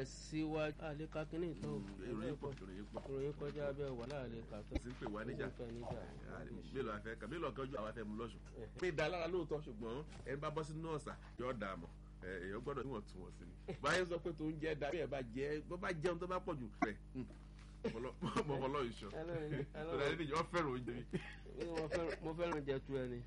tẹ̀síwájú àlékà kínní ìtọ́ ìròyìn pọ̀ ìròyìn pọ̀ ìròyìn kọjá bẹ́ẹ̀ wà láàlẹ́ kàtọ́ sì ń pè wá níjà fẹ́ níjà mélòó afẹ́ kan mélòó kan ojú àwọn afẹ́ mu lọ́sùn. pé da lára lóòótọ́ ṣùgbọ́n ẹni bá bọ́ sínú ọ̀sà yóò dà mọ̀ èèyàn gbọ́dọ̀ níwọ̀n tún wọ̀n sí ni. báyìí sọ pé tó ń jẹ́ da bí ẹ bá jẹ́ bó bá jẹun tó bá pọ̀ jù rẹ̀ mọ̀mọ́lọ́ ìṣọ́ tó fẹ́ràn oúnjẹ mi. mo fẹ́ràn jẹ tu ẹni.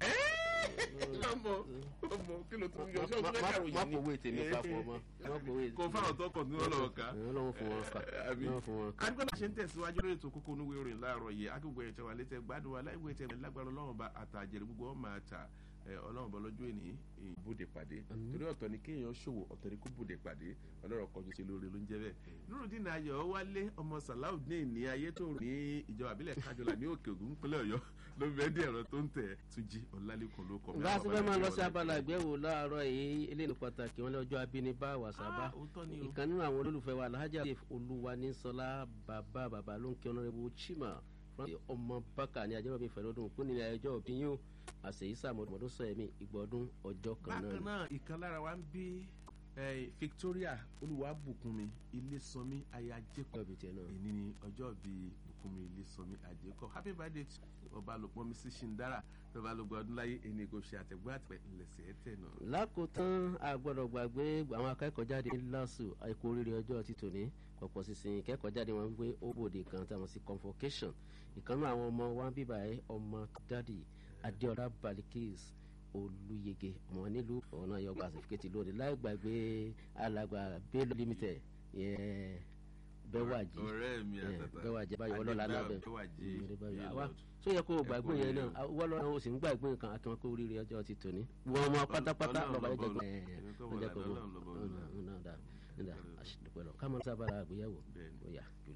ọmọ ọmọ kí ló tún yọ ṣé o tún fẹ́ kàròyìn ni. má kò wé tèmi papọ̀ mọ́ má kò wé. kò fáwọn tó kàn ní ọlọ́wọ́ ká. ọlọ́wọ́ fún wọn ká ọlọ́wọ́ fún wọn ká. adigun náà ṣe ń tẹ̀síwájú lórí ètò kókó onúwé orin láàárọ̀ yìí akíkò ẹ̀tẹ̀ wà létẹ̀ gbádùn wa láìwé tẹ̀ lágbára ọlọ́run bá àtàjẹrẹ gbogbo wọn máa ta ọlọ́run bọ́ lọ́jọ́ èní ìbúdè pàdé torí ọ̀tọ̀ ni kéèyàn ṣòwò ọ̀tọ̀ ni kó búdè pàdé ọlọ́run kọjú sí lórí ló ń jẹ́ bẹ́ẹ̀. nurudin ayọ̀ wálé ọmọ salaudeen ní ayé tó ní ìjọba àbílẹ̀ kájọlá ní òkè ògùn pínlẹ̀ ọ̀yọ́ ló ń bẹ́ẹ̀ dé ẹ̀rọ tó ń tẹ̀ túnjí ọ̀làlẹ́kùn ló kọ́. bá a ti fẹ́ máa lọ sí abala ìgbéwò láàárọ̀ yìí eléyìí pàtàkì wọn lọ́jọ́ abínibá wàsábà ìkan nínú àwọn olólùfẹ́ wa alhaja olúwa ní sọlá bàbá bàbá ló ń kí ọ̀nàrẹ́bù chima ọmọ bákà ní ajẹ́wọ́ bíi fẹ̀rọ̀dún kún nílẹ̀ ẹjọ́ òbí yín àṣeyísà mọ̀dún sọ ẹ̀mí ìgbọ̀dún ọjọ́ kan náà. bákan náà ìkan lára wa ń bí victoria olùwàbùkúnmi ilésànmí ayájẹkọ èyí ni ọjọ́ bíi bùkúnmi ilésànmí àjẹkọ happy birthday ọba àlòpọ̀ mi sí ṣìndára ọba àlòpọ̀ ọdún láyé ẹni kò ṣe àtẹ̀gbọ́ àtẹ̀ ńlẹ̀sẹ̀ ẹ̀tẹ̀ náà. lákòótán àgbọ̀dọ̀ gbàgbé àwọn akẹ́kọ̀ọ́ jáde ní lásù àìkú oríire ọjọ́ ti tòní pọ̀pọ̀ sísìn ìkẹ́kọ̀ọ́ jáde wọn wípé ó bòde kan táwọn sí convocation ìkànnì àwọn ọmọ wa ń bíbà ẹ ọmọ dádì adéọlá balikis olùyege ọmọ nílùú ọ̀nà yọgbà àsìfíkẹ́tì lónìí láì gbàgbé alàgbà bello limited bẹ́wàjì bẹ́wàjì báyọ̀ ọlọ́lá lábẹ́ àwa tó yẹ kó o gbàgbé yẹn náà wọ́n lọ́nà o sì ń gbàgbé nǹkan akẹ́wọ́n kó oríire ọjọ́ ti tòní wọ́n mọ pátápátá lọ́ba yẹn jẹ́ gbọ́ ẹ̀ ẹ̀ ẹ̀ ká mọ̀ sábàlá àgbéyẹ̀wò ó yá.